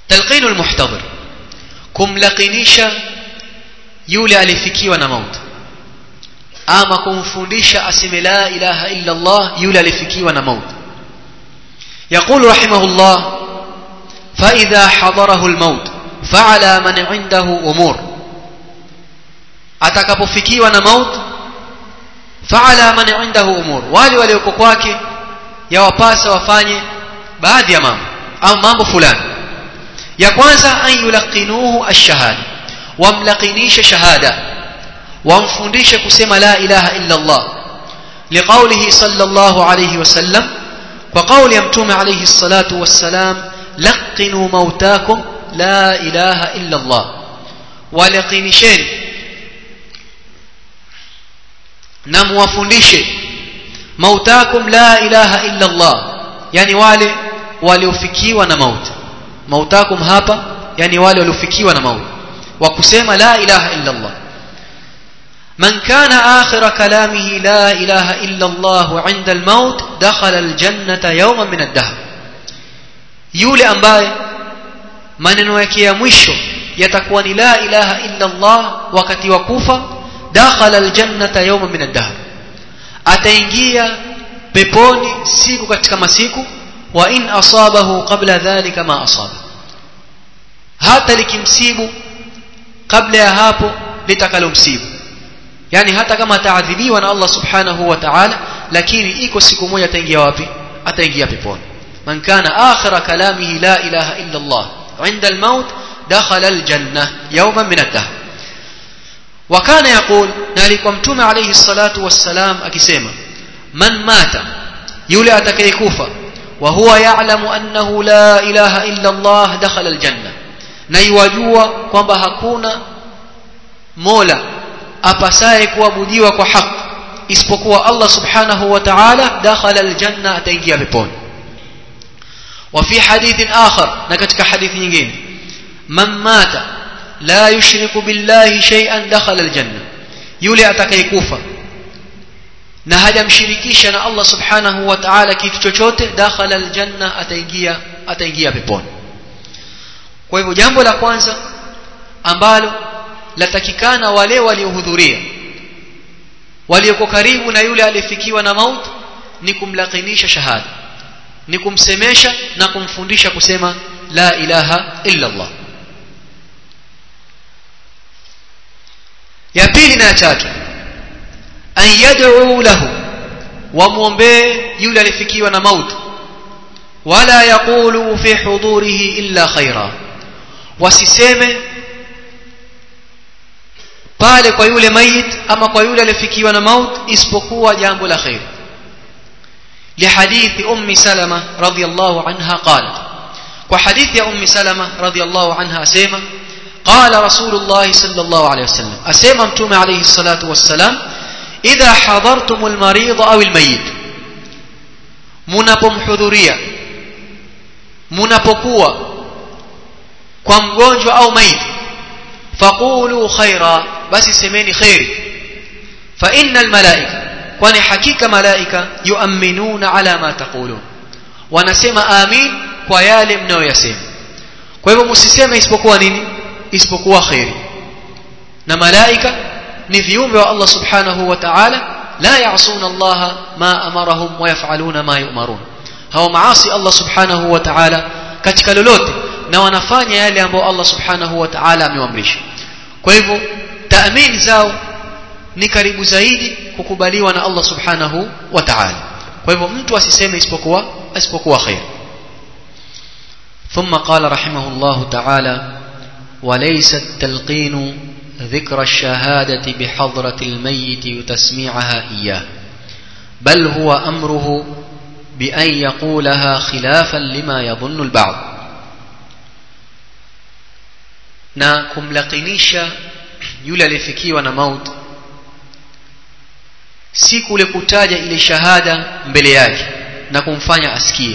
talqinu almuhtadir kumlaqinisha yule alifikiwa na mauti ama kumfundisha aseme la ilaha illa Allah yule alifikiwa na mauti يقول رحمه الله فإذا حضره الموت فعلى من عنده أمور atakapofikiwa na maut faala man indahu umur wale walioko kwake yawapasa wafanye baadhi ya mambo au mambo fulani ya kwanza an yulaqinuhu ash-shahada wamlaqinisha shahada wamfundishe kusema la ilaha illa Allah liqaulihi sallallahu alayhi wasallam kwa kauli ya mtume alayhi salatu wassalam laqinu mautakum la ilaha illa Allah walaqinisheni na muwafundishe mautakum la ilaha illa Allah yani wale waliofikiwa na mauti mautakum hapa yani wale waliofikiwa na mauti wa kusema la ilaha illa Allah من كان آخر كلامه لا إله إلا الله عند الموت دخل الجنة يوما من الدهر يولي أمباي maneno yake ya mwisho yatakuwa ni la ilaha illa Allah wakati wa kufa dakhala aljannata yawma min ad-dahr ataingia peponi siku katika masiku wa in asabahu qabla dhalika ma asaba hata likimsibu kabla ya hapo litakalomsibu yani hata kama ataadhibiwa na Allah subhanahu wa ta'ala lakini iko siku moja ataingia wapi ataingia peponi man kana akhira kalamihi la ilaha illa Allah عند الموت دخل الجنة يوما من الدهر وكان يقول ذلك متوم عليه الصلاة والسلام أكسيما من مات يولي أتكيكوفا وهو يعلم أنه لا إله إلا الله دخل الجنة نيواجوا kwamba hakuna mola apasaye kuabudiwa kwa haki isipokuwa Allah subhanahu wa ta'ala dakhala aljanna ataingia peponi وفي حديث آخر نكتك حديث ينجين من مات لا يشرك بالله شيئا دخل الجنة يولي أتكيكوفا na hajamshirikisha na Allah subhanahu wa ta'ala kitu chochote dakhala aljanna ataingia ataingia peponi kwa hivyo jambo la kwanza ambalo latakikana wale waliohudhuria walioko karibu na yule aliyefikiwa na mauti ni kumlakinisha shahada ni kumsemesha na kumfundisha kusema la ilaha illa Allah ya pili na ya tatu an yad'u lahu wamwombee yule alifikiwa na mauti wala yaqulu fi hudurihi illa khaira wasiseme pale kwa yule mayit ama kwa yule alifikiwa na mauti isipokuwa jambo la khair لحديث أم سلمة رضي الله عنها قالت وحديث يا أم سلمة رضي الله عنها أسيما قال رسول الله صلى الله عليه وسلم أسيما أمتم عليه الصلاة والسلام إذا حضرتم المريض أو الميت mnapomhudhuria mnapokuwa kwa mgonjwa au maiti faqulu khaira basi semeni khairi fa innal malaika kwani hakika malaika yuaminuna ala ma taqulun wanasema amin kwa yale mnayoyasema kwa hivyo msiseme isipokuwa nini isipokuwa khairi na malaika ni viumbe wa Allah subhanahu wa ta'ala la ya'suna Allah ma amarahum wa yaf'aluna ma yu'marun hawa maasi Allah subhanahu wa ta'ala katika lolote na wanafanya yale ambayo Allah subhanahu wa ta'ala amewaamrisha kwa hivyo taamini zao ni karibu zaidi kukubaliwa na Allah subhanahu wa ta'ala kwa hivyo mtu asiseme isipokuwa isipokuwa khair ثم قال رحمه الله تعالى وليس التلقين ذكر الشهادة بحضرة الميت وتسميعها إياه بل هو أمره بأن يقولها خلافا لما يظن البعض na kumlakinisha yule aliyefikiwa na mauti si kule kutaja ile shahada mbele yake na kumfanya asikie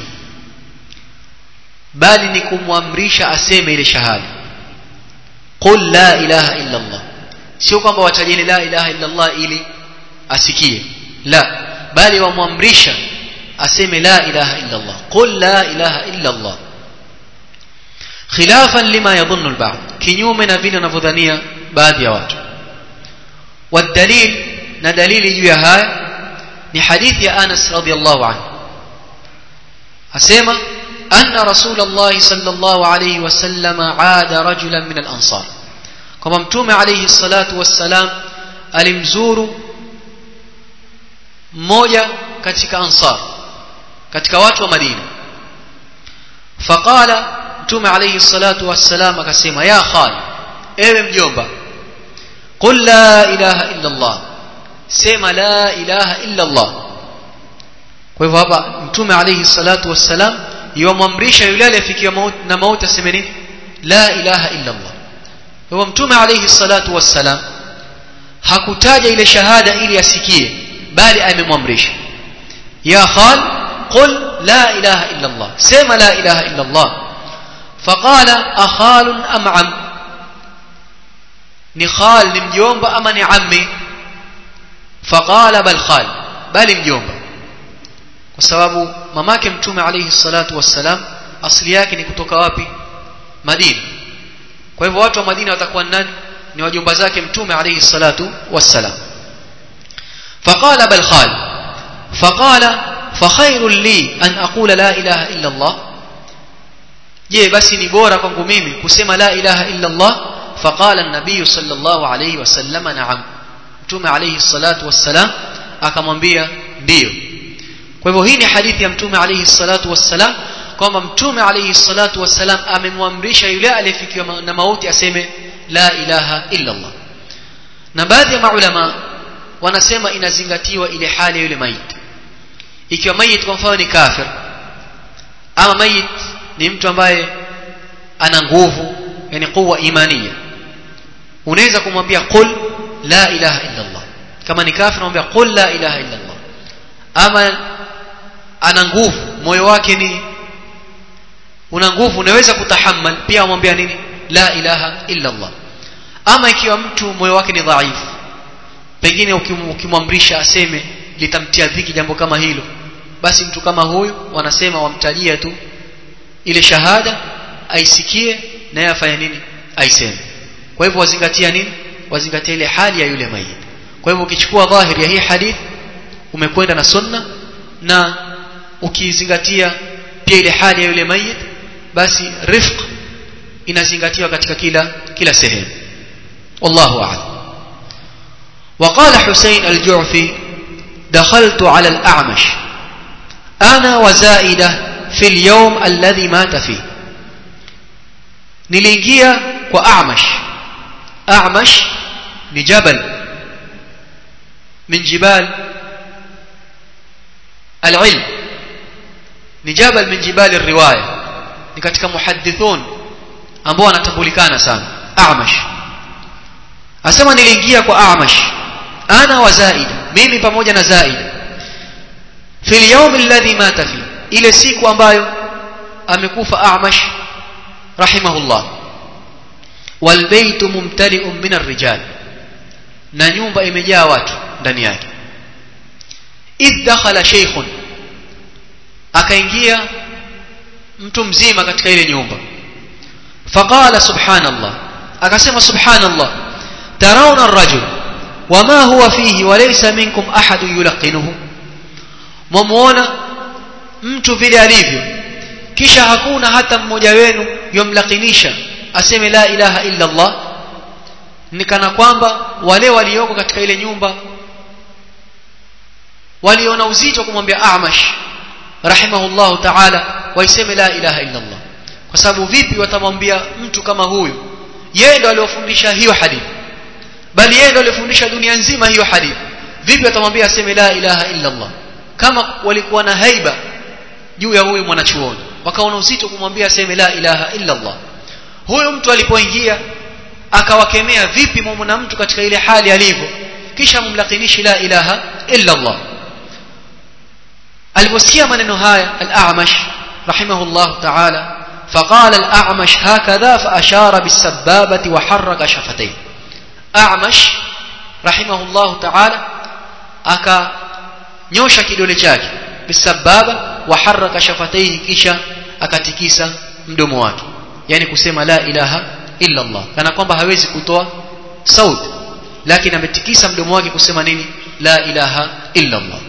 bali ni kumwamrisha aseme ile shahada qul la ilaha illa Allah sio kwamba watajeni la ilaha illa Allah ili asikie la bali wamwamrisha aseme la ilaha illa Allah qul la ilaha illa Allah khilafan lima yadhunnu al-ba'd kinyume na vile wanavyodhania baadhi ya watu والدليل na dalili juu ya haya ni hadithi ya Anas radhiyallahu anhu asema anna rasulullah sallallahu alayhi wasallam aada rajulan min al-ansar kama mtume alayhi salatu wassalam alimzuru mmoja katika ansar katika watu wa Madina faqala mtume alayhi salatu wassalam akasema ya khali ewe mjomba qul la ilaha illa allah sema la ilaha illa allah kwa hivyo hapa mtume alayhi salatu wassalam yomwamrisha yule aliyefikia mauti na mauti aseme nini la ilaha illa allah kwa hivyo mtume alayhi salatu wassalam hakutaja ile shahada ili asikie bali amemwamrisha ya khal qul la ilaha illa allah sema la ilaha illa allah faqala akhal am am ni khal ni mjomba ama ni ammi faqala bal khal bali mjomba kwa sababu mamake mtume alayhi salatu wassalam asili yake ni kutoka wapi Madina kwa hivyo watu wa Madina watakuwa nani ni wajomba zake mtume alayhi salatu wassalam faqala bal khal faqala فخير لي أن أقول لا إله إلا الله je basi ni bora kwangu mimi kusema la ilaha illa Allah faqala an-nabiy sallallahu alayhi wasallam na'am mtume alayhi salatu wassalam akamwambia ndio kwa hivyo hii ni hadithi ya mtume alayhi salatu wassalam kwamba mtume alayhi salatu wassalam amemwamrisha yule aliyefikiwa na mauti aseme la ilaha illa Allah na baadhi ya maulama wanasema inazingatiwa ile hali ya yule maiti ikiwa mayit kwa mfano ni kafir ama mayit ni mtu ambaye ana nguvu yani quwa imania unaweza kumwambia qul la ilaha illa Allah kama ni kafir unamwambia qul la ilaha illa Allah ama ana nguvu moyo wake ni una nguvu unaweza kutahammal pia umwambia nini la ilaha illa Allah ama ikiwa mtu moyo wake ni dhaifu pengine ukimwamrisha aseme litamtia dhiki jambo kama hilo basi mtu kama huyu wanasema wamtajia tu ile shahada aisikie naye afanye nini aiseme kwa hivyo wazingatia nini wazingatia ile hali ya yule mayit kwa hivyo ukichukua dhahiri ya hii hadith umekwenda na sunna na ukizingatia pia ile hali ya yule mayit basi rifq inazingatiwa katika kila kila sehemu wallahu a'lam وقال حسين الجعفي دخلت على الأعمش أنا وزائدة في اليوم الذي مات فيه نلينجيا وأعمش أعمش لجبل من جبال العلم نجبل من جبال الرواية نكتك محدثون ambao wanatambulikana sana Amash asema niliingia kwa Amash ana wa Zaid mimi pamoja na Zaid fil yawm alladhi mata fi ile siku ambayo amekufa Amash rahimahullah wal baytu mumtali'un min ar-rijal na nyumba imejaa watu ndani yake idh dakhala shaykhun akaingia mtu mzima katika ile nyumba faqala subhanallah akasema subhanallah tarawna ar-rajul wama huwa fihi walaysa minkum ahad yulaqinuhu mwamuona mtu vile alivyo kisha hakuna hata mmoja wenu yomlakinisha aseme la ilaha illa Allah ni kana kwamba wale walioko katika ile nyumba waliona uzito kumwambia Amash rahimahullahu ta'ala waiseme la ilaha illa Allah kwa sababu vipi watamwambia mtu kama huyu yeye ndo aliofundisha hiyo hadithi bali yeye ndo alifundisha dunia nzima hiyo hadithi vipi watamwambia aseme la ilaha illa Allah kama walikuwa na haiba juu ya huyu mwanachuoni wakaona uzito kumwambia aseme la ilaha illa Allah huyu mtu alipoingia akawakemea vipi mumna mtu katika ile hali alivyo kisha mumlakinishi la ilaha illa Allah aliposikia maneno haya al-A'mash rahimahullah ta'ala فقال الأعمش هكذا فأشار بالسبابة وحرك شفتيه أعمش رحمه الله تعالى أكا نيوشا كيدولي chake بالسبابة وحرك شفتيه kisha akatikisa mdomo wake yani kusema la ilaha illa Allah kana kwamba hawezi kutoa sauti lakini ametikisa mdomo wake kusema nini la ilaha illa Allah